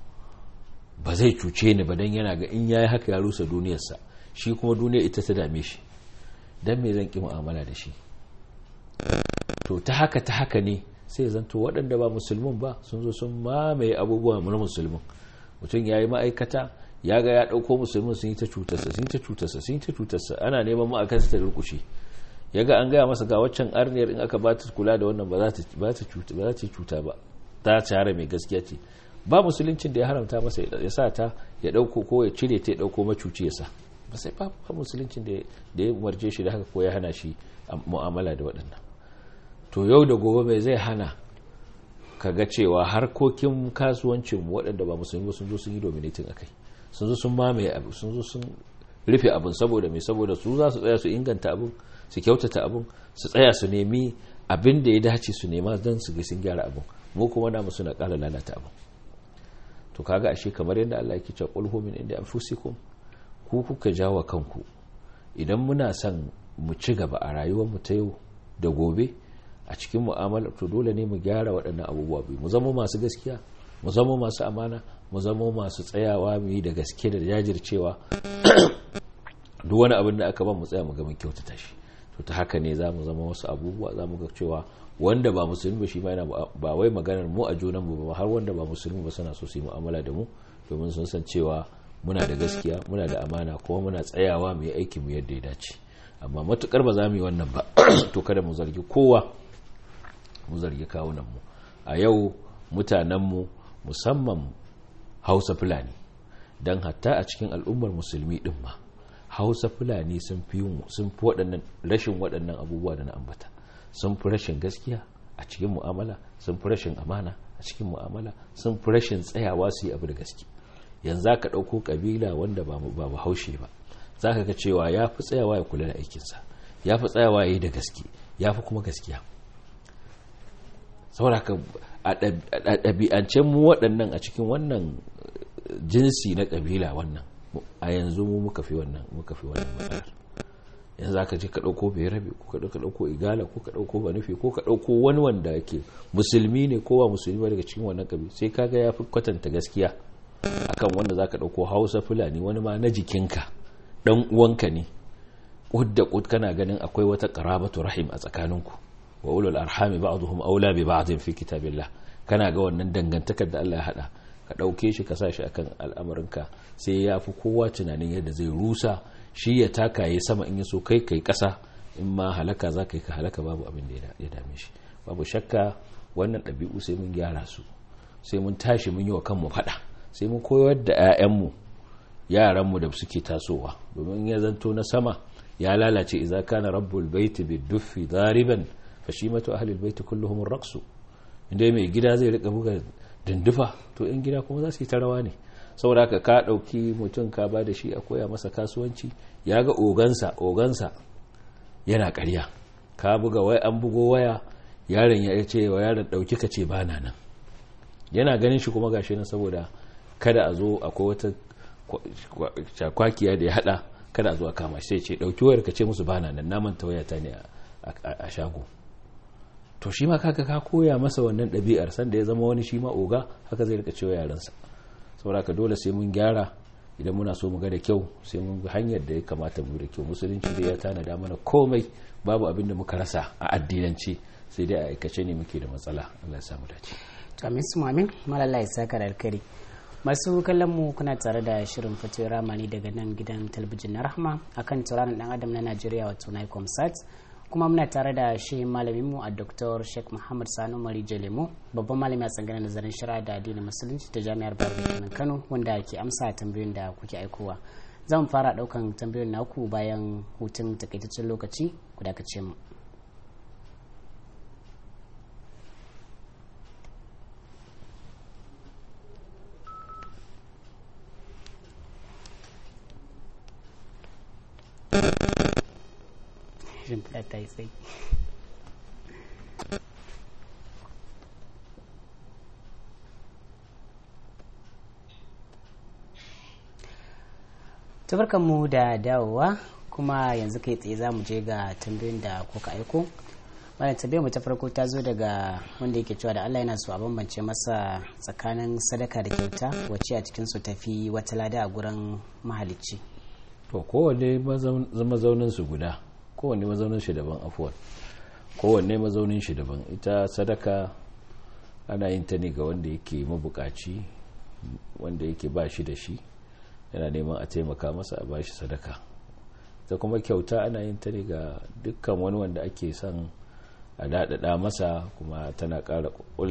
ba zai cuce ni ba don yana ga in ya yi haka ya rusa duniyarsa shi kuma duniya ita ta dame shi don me zan ƙi mu'amala da shi to ta haka ta haka ne sai zanto waɗanda ba musulmin ba sun zo sun mamaye abubuwa na musulmin mutum ya yi ma'aikata ya ga ya ɗauko musulmin sun yi ta cutarsa sun yi ta cutarsa sun yi ta cutarsa ana neman ma'aikata ta durkushe ya ga an gaya masa ga waccan arniyar in aka ba ta kula da wannan ba za ta cuta ba ta shahara mai gaskiya ce ba musuluncin da ya haramta masa ya sa ta ya ɗauko ko ya cire ta ya ɗauko macuci ya sa ba sai ba musuluncin da ya umarce shi da haka ko ya hana shi mu'amala da waɗannan to yau da gobe mai zai hana ka ga cewa harkokin kasuwancin waɗanda ba musulmi sun zo sun yi dominating akai sun zo sun mamaye abu sun zo sun rufe abin saboda mai saboda su za su tsaya su inganta abin su kyautata abin su tsaya su nemi abin da ya dace su nema don su ga sun gyara abin mu kuma namu suna ƙara lalata abin to kaga ashe kamar yadda Allah yake cewa qul min inda anfusikum ku kuka jawo kanku idan muna son mu ci gaba a rayuwar mu ta yau da gobe a cikin mu'amala to dole ne mu gyara waɗannan abubuwa biyu mu zama masu gaskiya mu zama masu amana mu zama masu tsayawa mu yi da gaske da jajircewa duk wani abin da aka ba mu tsaya mu ga mun kyautata shi to ta haka ne za mu zama wasu abubuwa za mu ga cewa wanda ba musulmi ba shi ma yana ba wai maganar mu a junan mu ba har wanda ba musulmi ba suna so su yi mu'amala da mu domin sun san cewa muna da gaskiya muna da amana kuma muna tsayawa mu yi aiki mu yadda ya dace amma matukar ba za mu yi wannan ba to kada mu zargi kowa mu zargi kawunan mu a yau mutanen mu musamman Hausa Fulani dan hatta a cikin al'ummar musulmi din ma Hausa Fulani sun fi sun fi waɗannan rashin waɗannan abubuwa da na ambata sun fi rashin gaskiya a cikin mu'amala sun fi rashin amana a cikin mu'amala sun fi rashin tsayawa su yi abu da gaske yanzu ka ɗauko ƙabila wanda ba ba haushe ba za ka ga cewa ya fi tsayawa ya kula da aikinsa ya fi tsayawa ya yi da gaske ya fi kuma gaskiya saboda ka a ɗabi'ancen mu waɗannan a cikin wannan jinsi na ƙabila wannan a yanzu mu muka fi wannan muka fi wannan matsalar yanzu aka je ka ɗauko bai rabe ko ka ɗauko igala ko ka ɗauko banufi ko ka ɗauko wani wanda yake musulmi ne ko ba musulmi ba daga cikin wannan ƙabi sai kaga ya fi kwatanta gaskiya akan wanda za ka ɗauko hausa fulani wani ma na jikinka ɗan uwanka ne ƙud da ƙud kana ganin akwai wata ƙarabatu rahim a tsakaninku wa ulul arhami ba'dhum aula bi ba'dhin fi kitabillah kana ga wannan dangantakar da Allah ya hada ka ɗauke shi ka sa shi akan al'amarinka sai ya fi kowa tunanin yadda zai rusa shi ya taka ya sama in ya so kai kai kasa in ma halaka za ka yi ka halaka babu abin da ya dame shi babu shakka wannan ɗabi'u sai mun gyara su sai mun tashi mun yi wa kanmu faɗa sai mun koyar da 'ya'yanmu yaranmu da suke tasowa domin ya zanto na sama ya lalace idza kana rabbul baiti biduffi dariban fashimatu ahli albayti kulluhum raqsu inda mai gida zai rika buga dindufa to in gida kuma za su yi ta rawa ne saboda haka ka ɗauki mutum ka ba da shi a koya masa kasuwanci ya ga ogansa ogansa yana ƙarya ka buga wai an bugo waya yaron ya ce wa yaron ɗauki ka ce ba na nan yana ganin shi kuma gashi nan saboda kada a zo akwai wata kwakiya da ya hada kada a zo a kama shi sai ce ɗauki wayar ka ce musu ba na nan naman ta wayata ne a shago to shi ma kaka ka koya masa wannan ɗabi'ar sanda ya zama wani shi ma oga haka zai rika cewa yaransa saboda ka dole sai mun gyara idan muna so mu ga da kyau sai mun bi hanyar da ya kamata mu da kyau musulunci dai ya tanada mana komai babu abin da muka rasa a addinance sai dai a aikace ne muke da matsala Allah ya samu dace to amin su amin malalla ya saka da alkari masu kallon mu kuna tare da shirin fatuwar ramani daga nan gidan talabijin na rahma akan turanin dan adam na Najeriya wato Nicom Sat kuma muna tare da shi malamin mu a Dr. Sheikh Muhammad Sanu Mari Jalemu babban malami a tsangana nazarin shari'a da addinin musulunci ta Jami'ar Bayero Kano wanda ke amsa tambayoyin da kuke aikowa zan fara daukan tambayoyin naku bayan hutun takaitaccen lokaci ku dakace mu shimfiɗa ta yi tsayi mu da dawowa kuma yanzu kai tsaye za mu je ga tambayoyin da kuka aiko wannan tambayar mu ta farko ta zo daga wanda yake cewa da Allah yana so a bambance masa tsakanin sadaka da kyauta wacce a cikin su tafi wata lada a gurin mahalicci to kowanne mazaunin su guda kowanne mazaunin shi daban afuwan kowanne mazaunin shi daban ita sadaka ana yin ta ne ga wanda yake mabukaci wanda yake ba shi da shi yana neman a taimaka masa a ba shi sadaka ta kuma kyauta ana yin ta ne ga dukkan wani wanda ake son a daɗaɗa masa kuma tana ƙara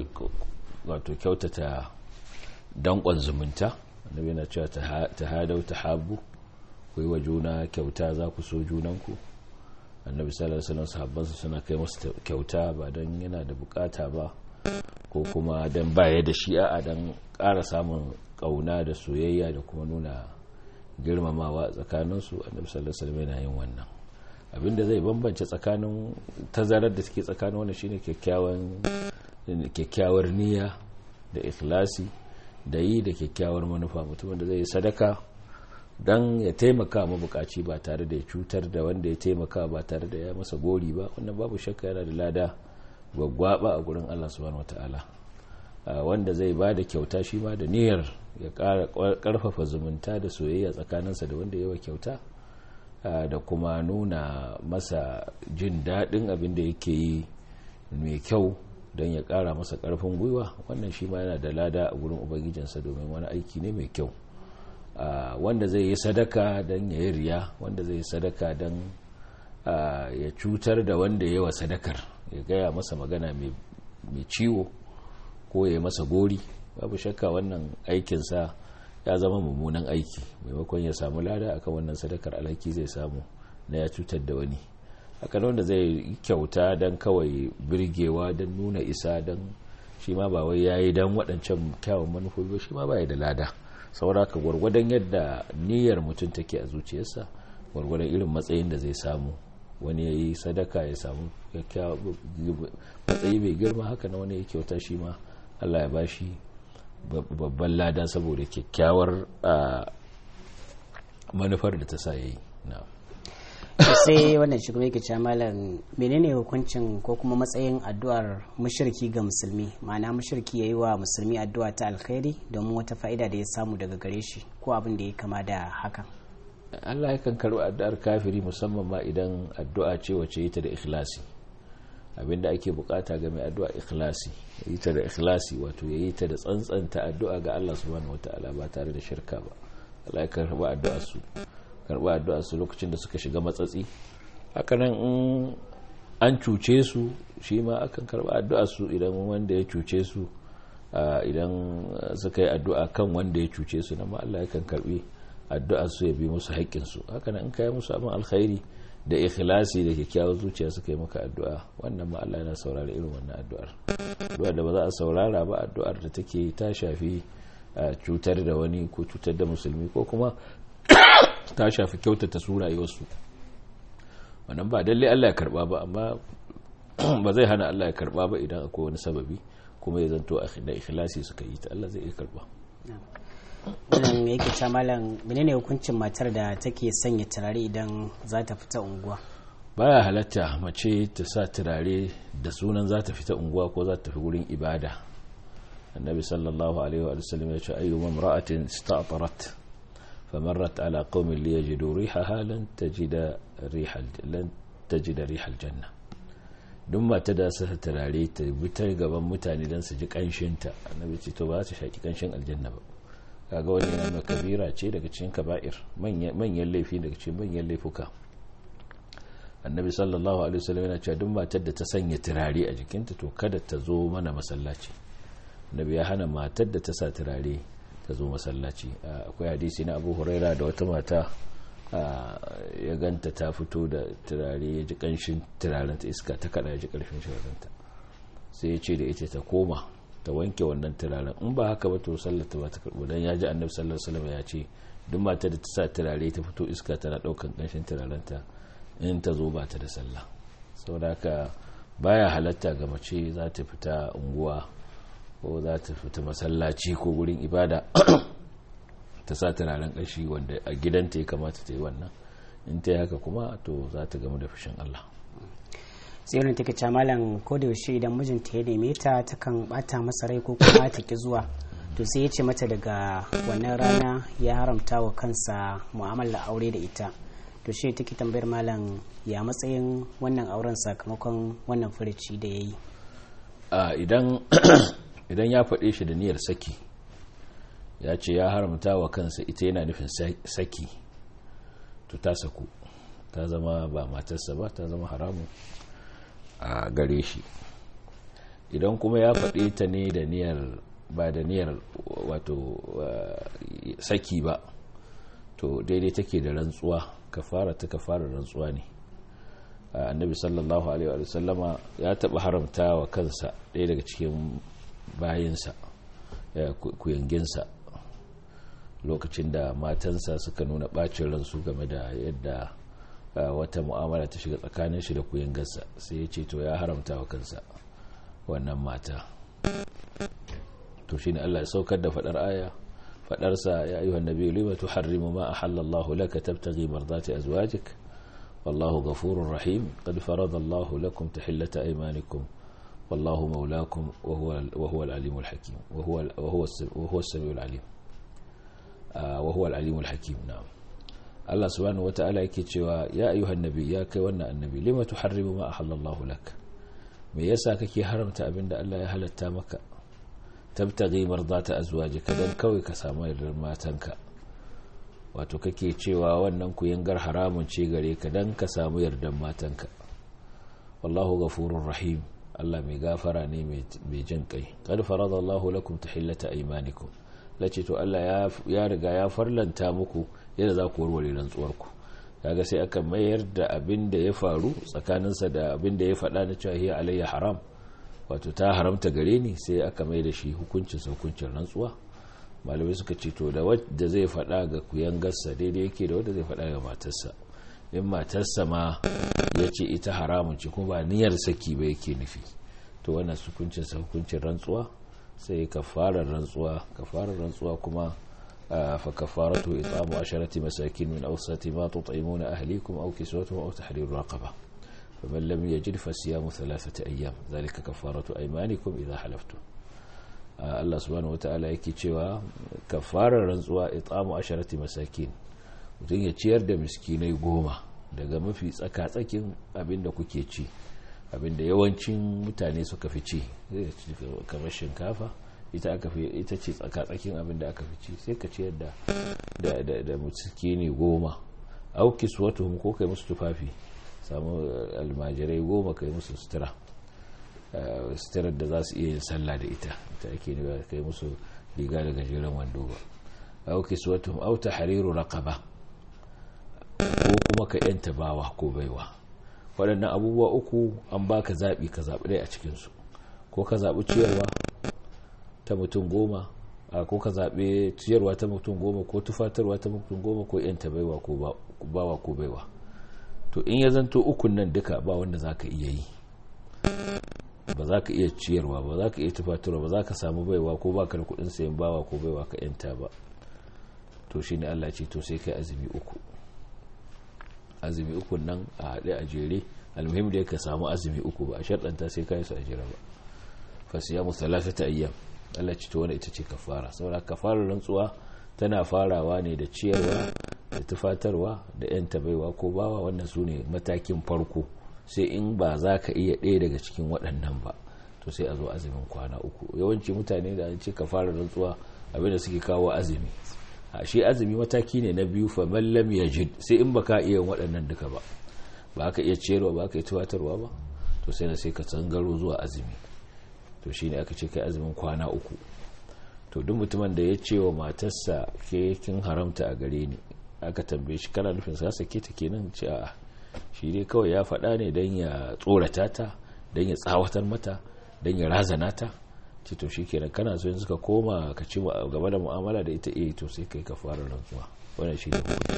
wato kyautata danƙon zumunta annabi yana cewa ta hadau ta habu ku yi wa juna kyauta za ku so junanku annabi sallallahu alaihi wasallam sahabbansa suna kai masa kyauta ba don yana da bukata ba ko kuma don baya da shi a don ƙara samun ƙauna da soyayya da kuma nuna girmamawa tsakaninsu annabi sallallahu alaihi wasallam yana yin wannan abinda zai bambance tsakanin tazarar da suke tsakanin wannan shine kyakkyawan kyakkyawar niyya da ikhlasi da yi da kyakkyawar manufa mutumin da zai yi sadaka don ya taimaka mabukaci ba tare da ya cutar da wanda ya taimaka ba tare da ya masa gori ba wannan babu shakka yana da lada gwaggwaba a gurin Allah subhanahu wataala wanda zai ba da kyauta shi ma da niyyar ya karfafa zumunta da soyayya tsakaninsa da wanda yawa kyauta da kuma nuna masa jin daɗin abin da yake yi mai kyau don ya ƙara masa ƙarfin gwiwa wannan shi ma yana da lada a gurin ubangijinsa domin wani aiki ne mai kyau Uh, wanda zai yi sadaka don ya yi riya wanda zai yi sadaka don uh, ya cutar da wanda ya wa sadakar ya gaya masa magana mai ciwo ko ya yi masa gori babu shakka wannan aikinsa ya zama mummunan aiki maimakon ya samu lada akan wannan sadakar alhaki zai samu na ya cutar da wani haka wanda zai kyauta don kawai birgewa don nuna isa don shi ma ba wai ya yi don waɗancan kyawun manufofi ba shi ma ba ya da lada sauraka gwargwadon yadda niyyar mutum take a zuciyarsa gwargwadon irin matsayin da zai samu wani ya yi sadaka ya samu matsayi mai girma haka na wani ya kyauta shi ma allah ya bashi babban lada saboda kyakkyawar manufar da ta sa ya yi sai wannan shi kuma yake cewa malam menene hukuncin ko kuma matsayin addu'ar mushriki ga musulmi ma'ana mushriki yayi wa musulmi addu'a ta alkhairi domin wata fa'ida da ya samu daga gare shi ko abin da ya kama da hakan Allah yakan karɓi addu'ar kafiri musamman ma idan addu'a ce wace yi ta da ikhlasi abinda ake bukata ga mai addu'a ikhlasi yi ta da ikhlasi wato yayi ta da tsantsanta addu'a ga Allah subhanahu wataala ba tare da shirka ba Allah ya karɓi addu'ar su karɓi addu'ar su lokacin da suka shiga matsatsi hakanan in an cuce su shi ma akan karɓi addu'ar su idan wanda ya cuce su idan suka yi addu'a kan wanda ya cuce su na ma Allah yakan karɓi addu'ar su ya bi musu haƙƙin su hakanan in kai musu abin alkhairi da ikhlasi da kyakkyawar zuciya suka yi maka addu'a wannan ma Allah yana saurara irin wannan addu'ar addu'ar da ba za a saurara ba addu'ar da take ta shafi cutar da wani ko cutar da musulmi ko kuma ta shafi kyautata su rayuwarsu wannan ba dalle Allah ya karba ba amma ba zai hana Allah ya karba ba idan akwai wani sababi kuma ya zanto da ikhlasi suka yi ta Allah zai iya karba wannan yake ta malam menene hukuncin matar da take sanya turare idan za ta fita unguwa baya halatta mace ta sa turare da sunan za ta fita unguwa ko za ta tafi wurin ibada annabi sallallahu alaihi wa sallam ya ce ayyu mamra'atin ista'tarat famarrat ala qaumin liyajidu rihaha lan tajida rihal lan tajida rihal janna duk mata da sa turare ta bitar gaban mutane dan su ji kanshin ta annabi ce to ba ta shaki kanshin aljanna ba kaga wani yana kabira ce daga cikin kaba'ir manyan laifi daga cikin manyan laifuka annabi sallallahu alaihi wasallam yana cewa duk matar da ta sanya turare a jikinta to kada ta zo mana masallaci annabi ya hana matar da ta sa turare ta zo masallaci akwai hadisi na abu huraira da wata mata ya ganta ta fito da turare ya ji kanshin turaren ta iska ta kada ya ji karfin shirarenta sai ya ce da ita ta koma ta wanke wannan turaren in ba haka ba to sallar ta ba ta karbo dan ya ji annabi sallallahu alaihi wasallam ya ce duk matar da ta sa turare ta fito iska tana daukan kanshin turarenta in ta zo ba ta da sallah saboda haka baya halatta ga mace za ta fita unguwa ko za ta fita masallaci ko gurin ibada ta sa turaren ƙashi wanda a gidanta ya kamata ta yi wannan in ta yi haka kuma to za ta gamu da fushin Allah sai wani take ce malam ko da yaushe idan mijinta ya neme ta takan bata masa rai ko kuma ta ki zuwa to sai ya ce mata daga wannan rana ya haramta wa kansa mu'amala aure da ita to shi take tambayar malam ya matsayin wannan auren sakamakon wannan furici da ya yi idan ya faɗe shi da niyyar saki ya ce ya haramta wa kansa ita yana nufin saki to ta saku ta zama ba matarsa ba ta zama haramu a gare shi idan kuma ya faɗe ta ne da niyyar ba da niyyar wato saki ba to daidai take da rantsuwa kafara ta kafara rantsuwa ne annabi sallallahu alaihi wa sallama ya taba haramta wa kansa ɗaya daga cikin bayinsa kuyanginsa lokacin da matansa suka nuna bacin ransu game da yadda wata mu'amala ta shiga tsakanin shi da kuyangarsa sai ya ce to ya haramta wa kansa wannan mata to shine Allah ya saukar da fadar aya fadarsa ya ayyuhan nabiyyu lima tuharrimu ma ahallallahu laka tabtaghi mardati azwajik wallahu ghafurur rahim qad farada Allahu lakum tahillata aymanikum wallahu mawlakum wa huwa wa huwa al-alimul hakim wa huwa wa huwa wa huwa as-sami'ul alim wa huwa al-alimul hakim na'am Allah subhanahu wata'ala yake cewa ya ayyuhan nabi ya kai wannan annabi lima tuharrimu ma ahallallahu lak me yasa kake haramta abinda Allah ya halatta maka tabtaghi mardata azwajika dan kawai ka samu yardar matanka wato kake cewa wannan kuyangar haramun ce gare ka dan ka samu yardar matanka wallahu ghafurur rahim Allah mai gafara ne mai jin kai qad faradallahu lakum tahillata aymanikum lace to Allah ya riga ya farlanta muku yadda za ku warware rantsuwarku kaga sai aka mayar da abin da ya faru tsakaninsa da abin da ya faɗa na cewa hiya alayya haram wato ta haramta gare ni sai aka mai da shi hukuncin hukuncin rantsuwa malamai suka ce to da wadda zai faɗa ga kuyangarsa daidai yake da wadda zai faɗa ga matarsa in matarsa ma ya ce ita haramun ce kuma ba niyyar saki ba yake nufi to wannan hukuncin hukuncin rantsuwa sai kafarar rantsuwa kafarar rantsuwa kuma فكفارته إطعام عشرة مساكين من أوسط ما تطعمون أهليكم أو كسوتهم أو تحرير رقبة فمن لم يجد فصيام ثلاثة أيام ذلك كفارة أيمانكم إذا حلفتم Allah subhanahu wa ta'ala yake cewa kafarar rantsuwa it'amu asharati masakin mutum ya ciyar da miskinai goma daga mafi tsaka-tsakin abinda kuke ci abinda yawancin mutane suka fi ci kamar shinkafa ita aka fi ita ce tsakatsakin abin da aka fi ci sai ka ciyar da da da da ne goma au kiswatuhum ko kai musu tufafi samu almajirai goma kai musu sutura suturar da za su iya yin sallah da ita ita ake ne kai musu riga da gajeren wando ba au kiswatuhum au tahriru raqaba ko kuma ka yanta bawa ko baiwa waɗannan abubuwa uku an baka zaɓi ka zaɓi ɗaya a cikinsu ko ka zaɓi ciyarwa ta mutum goma a ko ka zaɓe ciyarwa ta mutum goma ko tufatarwa ta mutum goma ko yanta baiwa ko bawa ko baiwa to in ya zanto ukun nan duka ba wanda za ka iya yi ba za ka iya ciyarwa ba za ka iya tufaturwa ba za ka samu baiwa ko ba ka da kudin sayan bawa ko baiwa ka yanta ba to shi ne allah ce to sai kai azumi uku azumi uku nan a haɗe a jere almuhim da ka samu azumi uku ba a sharɗanta sai ka yi su a jere ba fasiyamu talatata ayyam allah ce to wani ita ce kafara saboda kafarar rantsuwa tana farawa ne da ciyarwa da tufatarwa da yanta baiwa ko bawa wannan su ne matakin farko sai in ba za ka iya ɗaya daga cikin waɗannan ba to sai a zo azumin kwana uku yawanci mutane da an ce ka fara rantsuwa abinda suke kawo azumi a shi azumi mataki ne na biyu fa mallam ya jid sai in baka iya waɗannan duka ba ba ka iya ciyarwa ba ka iya tuwatarwa ba to sai na sai ka tsangaro zuwa azumi to shine aka ce kai azumin kwana uku to duk mutumin da ya ce wa matarsa ke kin haramta a gare ni aka tambaye shi kana nufin sa sake ta kenan ce a'a shi dai kawai ya faɗa ne don ya tsorata ta don ya tsawatar mata don ya razana ta ce to shikenan kana so yanzu ka koma ka ci gaba da mu'amala da ita eh to sai kai ka fara rantsuwa wannan shi ne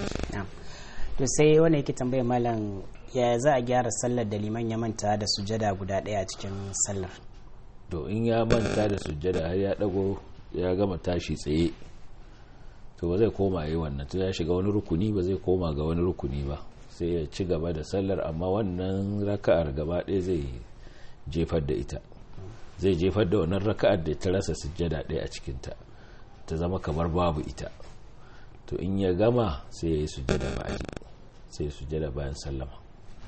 to sai wanda yake tambaya malam ya za a gyara sallar da liman ya manta da sujada guda ɗaya a cikin sallar to in ya manta da sujada har ya dago ya gama tashi tsaye to ba zai koma yi wannan to ya shiga wani rukuni ba zai koma ga wani rukuni ba sai ya ci gaba da sallar amma wannan raka'ar gaba ɗaya zai jefar da ita zai jefar da wannan raka'ar da ta rasa sujjada ɗaya a cikinta ta zama kamar babu ita to in ya gama sai ya yi sujjada ba'aji sai ya sujjada bayan sallama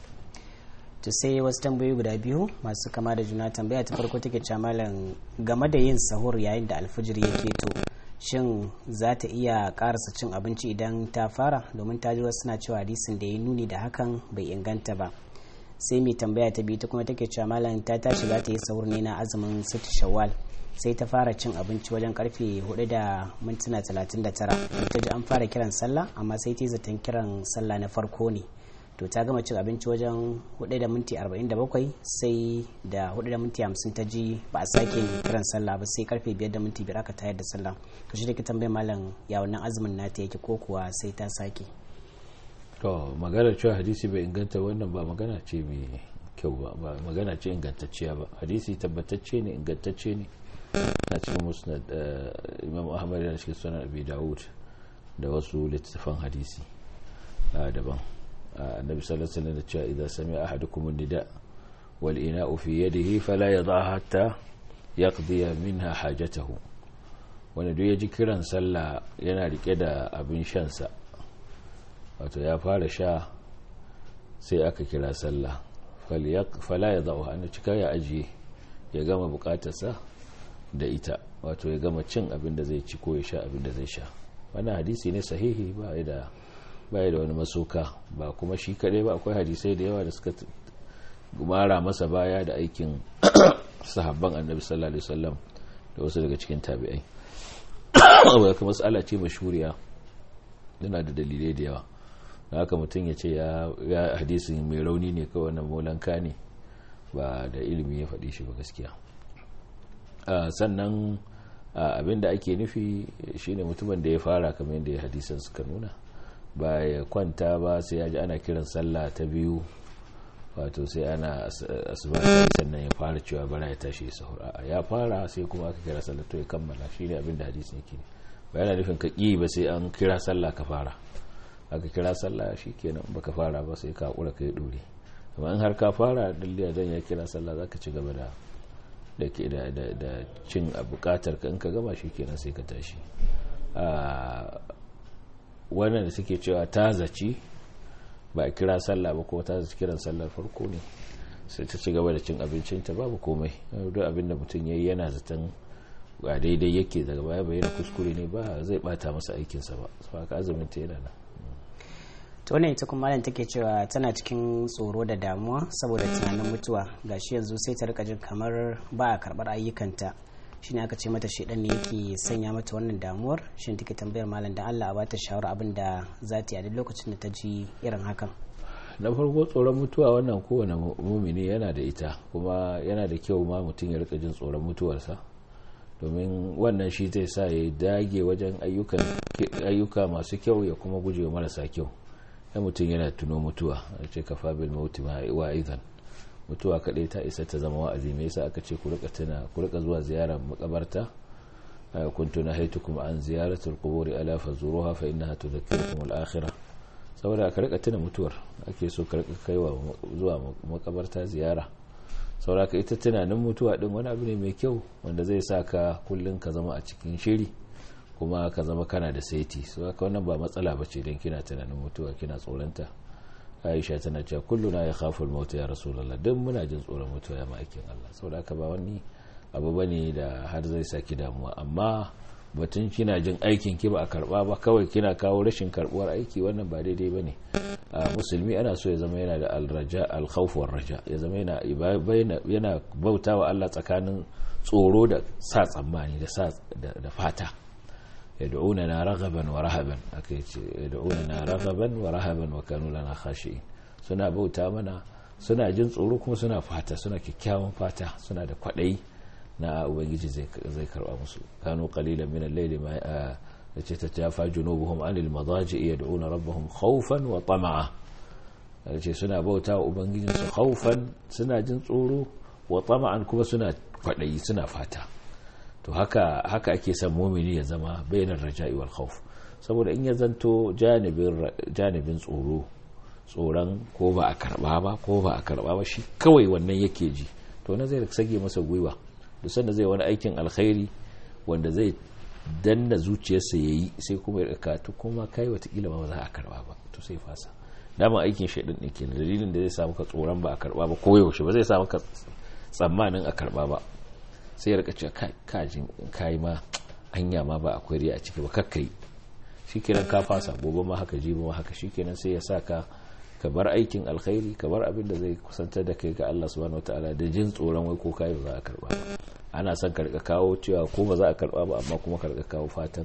to sai wasu tambayoyi guda biyu masu kama da juna tambaya ta farko take cewa malam game da yin sahur yayin da alfijir yake to shin za ta iya karasa cin abinci idan ta fara domin ta ji wasu suna cewa hadisin da ya nuni da hakan bai inganta ba sai mai tambaya ta biyu ta kuma take cewa malam ta tashi za ta yi sahur ne na azumin siti shawwal sai ta fara cin abinci wajen karfe 4 da mintuna 39 ta ji an fara kiran sallah amma sai ta yi zaton kiran sallah na farko ne to ta gama cin abinci wajen 4 da minti 47 sai da 4 da minti 50 ta ji ba a sake kiran sallah ba sai karfe 5 da minti 5 aka tayar da sallah to shi da ke tambayar malam ya wannan azumin nata yake ko kuwa sai ta sake to magana cewa hadisi bai inganta wannan ba magana ce mai kyau ba ba magana ce ingantacciya ba hadisi tabbatacce ne ingantacce ne na cikin musnad imam ahmad yana cikin sunan abi dawud da wasu littattafan hadisi daban النبي صلى الله عليه وسلم إذا سمع أحدكم النداء والإناء في يده فلا يضع حتى يقضي منها حاجته wani duk ya ji kiran sallah yana rike da abin shansa wato ya fara sha sai aka kira sallah fala ya za'u hannu cika ya ajiye ya gama bukatarsa da ita wato ya gama cin abin da zai ci ko ya sha abin da zai sha wannan hadisi ne sahihi ba da baya da wani masoka ba kuma shi kadai ba akwai hadisai da yawa da suka mara masa baya da aikin sahabban annabi sallallahu alaihi wasallam da wasu daga cikin tabi'ai wadda kuma matsala ce mashuriya yana da dalilai da yawa da haka mutum ya ce ya hadisin mai rauni ne kawai na molanka ne ba da ilimi ya faɗi shi ba gaskiya sannan abin da ake nufi shine mutumin da ya fara kamar yadda ya hadisan suka nuna ba ya kwanta ba sai ya ji ana kiran sallah ta biyu wato sai ana asuba sannan ya fara cewa bara ya tashi ya sahur a ya fara sai kuma aka kira sallah to ya kammala shine abin da hadisi yake ne ba yana nufin ka ƙi ba sai an kira sallah ka fara aka kira sallah shikenan ba ka fara ba sai ka hakura kai dore amma in har ka fara dalliya zan ya kira sallah zaka ci gaba da da da cin bukatar ka in ka gama shikenan sai ka tashi wannan da suke cewa ta zaci ba a kira sallah ba ko ta zaci kiran sallar farko ne sai ta ci gaba da cin abincinta babu komai duk abin da mutum ya yi yana zaton ba daidai yake daga baya bayyana kuskure ne ba zai bata masa aikinsa ba su haka azumin ta yana nan ta wannan ita kuma malam take cewa tana cikin tsoro da damuwa saboda tunanin mutuwa gashi yanzu sai ta rika jin kamar ba a karbar ayyukanta shine aka ce mata shedan ne yake sanya mata wannan damuwar shin take tambayar malam da Allah a bata shawara abin da za ta yi a duk lokacin da ta ji irin hakan na farko tsoron mutuwa wannan kowane mumini yana da ita kuma yana da kyau ma mutum ya rika jin tsoron mutuwarsa domin wannan shi zai sa ya dage wajen ayyuka masu kyau ya kuma guje wa marasa kyau ya mutum yana tuno mutuwa a ce kafa bil mauti wa idan mutuwa kaɗai ta isa ta zama wa'azi me yasa aka ce ku rika tuna ku rika zuwa ziyarar makabarta kuntu nahaytukum an ziyaratul quburi ala fazuruha fa innaha tudhakkirukum al-akhirah saboda aka rika tuna mutuwar ake so ka rika kaiwa zuwa makabarta ziyara saboda ka ita tunanin mutuwa din wani abu ne mai kyau wanda zai sa ka kullun ka zama a cikin shiri kuma ka zama kana da saiti so haka wannan ba matsala bace dan kina tunanin mutuwa kina tsoronta aisha tana cewa kullu na ya khafu al ya rasulullah dan muna jin tsoron mutuwa ya ma'aikin Allah saboda haka ba wani abu bane da har zai saki damuwa amma batun kina jin aikin ki ba a karba ba kawai kina kawo rashin karbuwar aiki wannan ba daidai bane a musulmi ana so ya zama yana da al-raja al-khawf raja ya zama yana yana bautawa Allah tsakanin tsoro da sa tsammani da sa da fata yad'unana raghaban wa rahaban aka ce yad'unana raghaban wa rahaban wa kanu lana khashi'in suna bauta mana suna jin tsoro kuma suna fata suna kyakkyawan fata suna da kwadayi na ubangiji zai zai karba musu kanu qalilan min al-layli ma yace tatafa junubuhum anil madaji yad'una rabbahum khawfan wa tama'a yace suna bauta wa ubangijin su khawfan suna jin tsoro wa tama'an kuma suna kwadayi suna fata to haka haka ake son mumini ya zama bainar raja'i wal khawf saboda in ya zanto janibin janibin tsoro tsoron ko ba a karba ba ko ba a karba ba shi kawai wannan yake ji to na zai sage masa gwiwa duk sanda zai wani aikin alkhairi wanda zai danna zuciyarsa yayi sai kuma ya katu kuma kai watakila ba za a karba ba to sai fasa dama aikin shaidan ne kenan dalilin da zai samu ka tsoron ba a karba ba ko yaushe ba zai samu ka tsammanin a karba ba sai ya rika cewa kajin kayi ma anya ma ba akwai riya a ciki ba kakkai shikenan ka fasa gobe ma haka jibi ma haka shikenan sai ya saka ka bar aikin alkhairi ka bar abin da zai kusantar da kai ga Allah subhanahu wataala da jin tsoron wai ko kai ba za a karba ba ana son ka rika kawo cewa ko ba za a karba ba amma kuma ka rika kawo fatan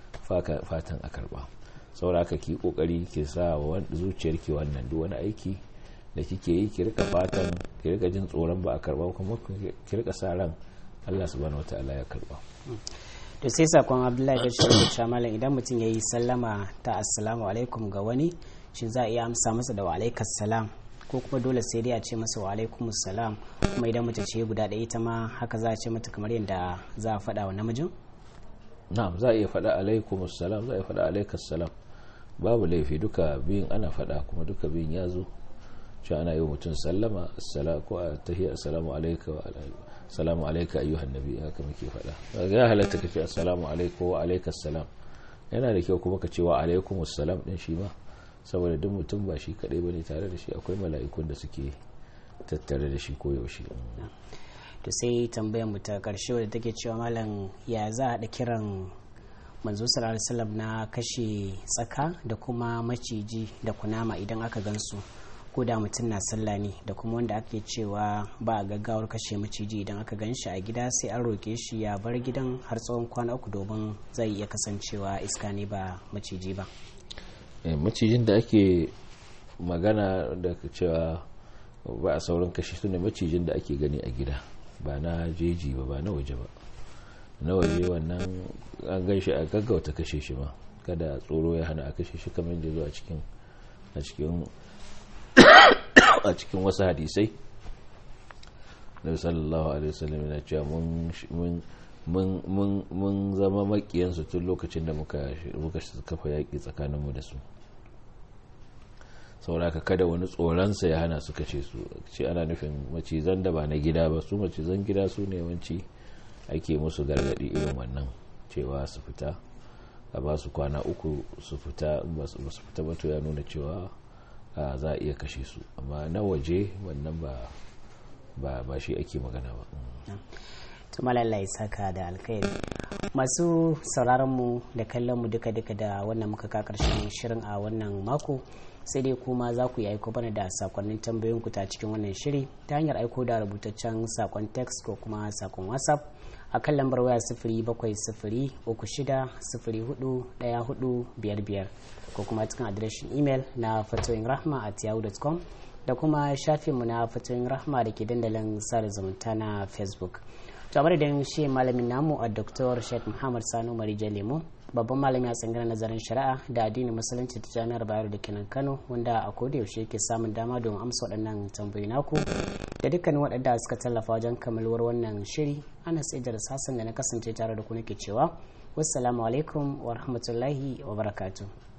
fatan a karba saboda haka ki kokari ki sa wa zuciyarki wannan duk wani aiki da kike yi ki rika fatan ki rika jin tsoron ba a karba kuma ki rika sa ran Allah subhanahu wataala ya karba to sai sakon Abdullahi da shi da malam idan mutum yayi sallama ta assalamu alaikum ga wani shin za a iya amsa masa da wa alaikas salam ko kuma dole sai dai a ce masa wa alaikum salam kuma idan mace ce guda ɗaya ita ma haka za a ce mata kamar yadda za a faɗa wa namijin na'am za a iya faɗa alaikum salam za a iya faɗa alaikas salam babu laifi duka biyun ana faɗa kuma duka biyun ya zo shi ana yi wa mutum sallama ko a tahiyar assalamu alaika wa salamu alaika ayyuhan nabi haka muke faɗa ya halatta ka ce assalamu alaika wa alaikas salam yana da kyau kuma ka ce wa alaikum salam din shi ma saboda duk mutum ba shi kadai bane tare da shi akwai mala'ikun da suke tattare da shi koyaushe to sai tambayar mu ta karshe wadda take cewa malam ya za a kiran manzo sallallahu alaihi na kashe tsaka da kuma maciji da kunama idan aka gansu ko da mutum na sallah ne da kuma wanda ake cewa ba a gaggawar kashe maciji idan aka gan shi a gida sai an roke shi ya bar gidan har tsawon kwana uku domin zai iya kasancewa iska ne ba maciji ba macijin da ake magana da cewa ba a saurin kashe su ne macijin da ake gani a gida ba na jeji ba ba na waje ba na waje wannan an gan shi a gaggauta kashe shi ma kada tsoro ya hana a kashe shi kamar da zuwa cikin a cikin a cikin wasu hadisai da sallallahu alaihi wasallam yana cewa mun zama makiyansu tun lokacin da muka kafa yaƙi tsakaninmu da su sauraka kada wani tsoronsa ya hana su kashe su ce ana nufin macizan da ba na gida ba su macizan gida su ne yawanci ake musu gargadi irin wannan cewa su fita a ba su kwana uku su fita ba su fita ba to ya nuna cewa za a iya kashe su amma na waje wannan ba ba shi ake magana ba tumalalla ya saka da alkhairi masu sauraronmu da kallonmu duka-duka da wannan muka ka karshen shirin a wannan mako sai dai kuma za ku yi aiko bana da sakonnin tambayoyin ku ta cikin wannan shiri ta hanyar aiko da rubutaccen sakon text ko kuma sakon whatsapp a kan lambar waya sifiri bakwai sifiri uku shida sifiri hudu daya hudu biyar biyar ko kuma cikin adireshin imel na fatoyin rahma at yahoo.com da kuma shafinmu na fatoyin rahma da ke dandalin sada zumunta na facebook to a da shi malamin namu a dr sheikh muhammad sanu marija lemo babban malami a tsangirar nazarin shari'a da addinin musulunci ta jami'ar bayero da kenan kano wanda a koda yaushe ke samun dama domin amsa waɗannan tambayi naku da dukkanin waɗanda suka tallafa wajen kammaluwar wannan shiri ana sai da sassan da na kasance tare da ku nake cewa wassalamu alaikum wa rahmatullahi wa barakatuh